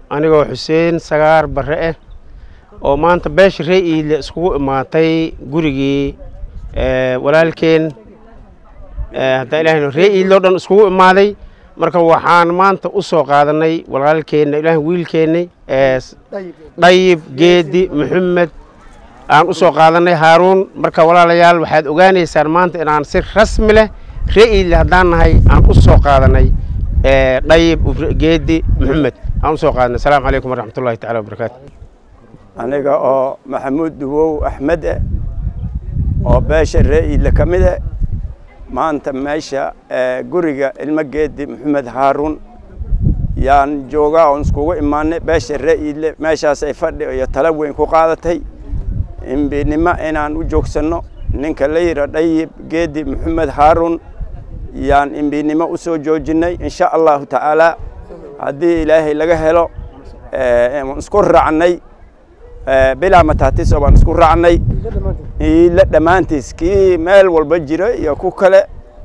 anigoo xuseen sagaar barre ah oo maanta beesha ree iile iskugu imaatay gurigii walaalkeen haddaan ilaahayno ree iile oo dhan iskugu imaaday marka waxaan maanta u soo qaadanay walaalkeenna ilaahay wiilkeennay dhayib geedi maxamed aan u soo qaadanay haaruun marka walaalayaal waxaad ogaanaysaan maanta inaan si rasmi leh ree iile haddaan nahay aan u soo qaadanay dhayib geedi maxamed aan u soo qaadanay asalaamu calaykum waraxmat ullahi tacala wabarakaatu aniga oo maxamuud duwow axmed eh oo beesha ree iile ka mid eh maanta meesha guriga ilmo geedi maxamed haaruun yaan joogaa oon iskugu imaanay beesha ree iile meeshaasay fadhi iyo tala weyn ku qaadatay imbinimo inaan u joogsanno ninka la yidha dhayib geedi maxamed haaruun yaan imbinimo u soo joojinnay insha allahu tacaalaa haddii ilaahay laga helo isku raacnay bilaa mataatiso baan isku raacnay iile dhammaantiis kii meel walba jira iyo ku kale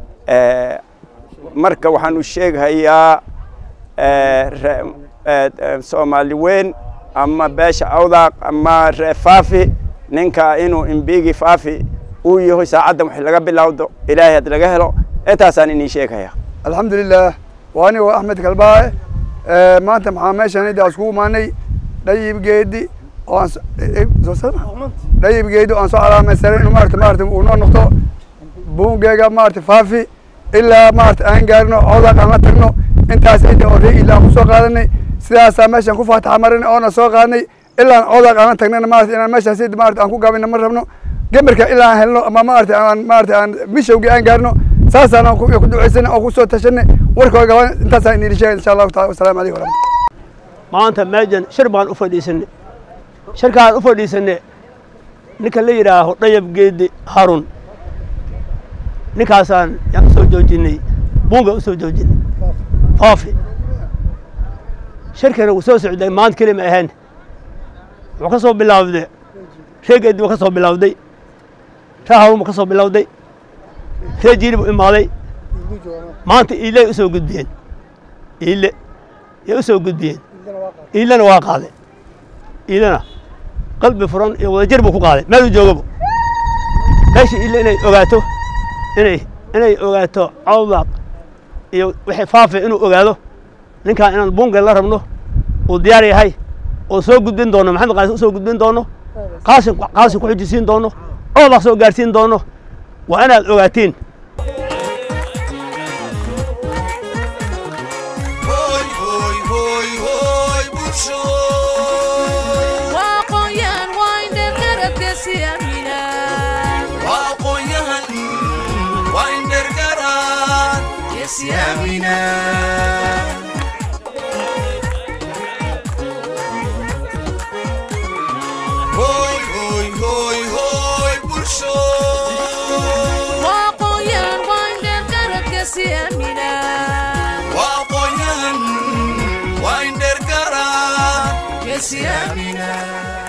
marka waxaan u sheeghayaa soomaali weyn ama beesha awdaaq ama ree faafi ninka inuu imbigi faafi uu yahay saacaddan wax laga bilowdo ilaahay had laga helo intaasaan inii sheeghayaa alxamdulilah waa anigo axmed kalbaae maanta maxaa meeshaan iddaa iskugu imaanay dhayib geedi oo dhayib geedi aan soo calaamaysanay inuu maarata maarata uu noo noqdo buungeega maarata faafi ilaa maarata aan gaarino codaq aan la tagno intaas cidda oo ree ila aan kusoo qaadanay sidaasaa meeshaan ku faataxa marinay oona soo qaadnay ilaa codaq aan la tagnayna maarata inaan meeshaas cidda maarata aan ku gaabina ma rabno gemarka ilaa aan helno ama maarata aan maarata aan mishowgii aan gaarno saasaan aan ku ducaysanay oo kusoo tashanay warkooda gaban intaasaan inii sheegay insha allahu taala wasalaamu calaykum waraxmatullah maanta meejan shir baan u fadhiisanay shirkaan u fadhiisanay ninka la yidhaaho dhayab geedi harun ninkaasaan yaan usoo joojinay buunga usoo joojinay faafi shirkana wuu soo socday maanta keli ma ahayn wuxuu ka soo bilaawday ree geedi buu ka soo bilawday ree harun buu ka soo bilawday ree jiiri buu imaaday maanta iiley usoo gudbiyeen iile yay usoo gudbiyeen iilena waa qaaday iilena qalbi furan iyo wadajir buu ku qaaday meeluu joogaba meesha iile inay ogaato inay inay ogaato cawdaaq iyo wixii faafi inuu ogaado ninkaan inaan bunga la rabno uu diyaar yahay oo soo gudbin doono maxamed qaasim usoo gudbin doono qaasim qaasim ku xujisiin doono cawdaaq soo gaarsiin doono waa inaad ogaatiin Yes, yeah,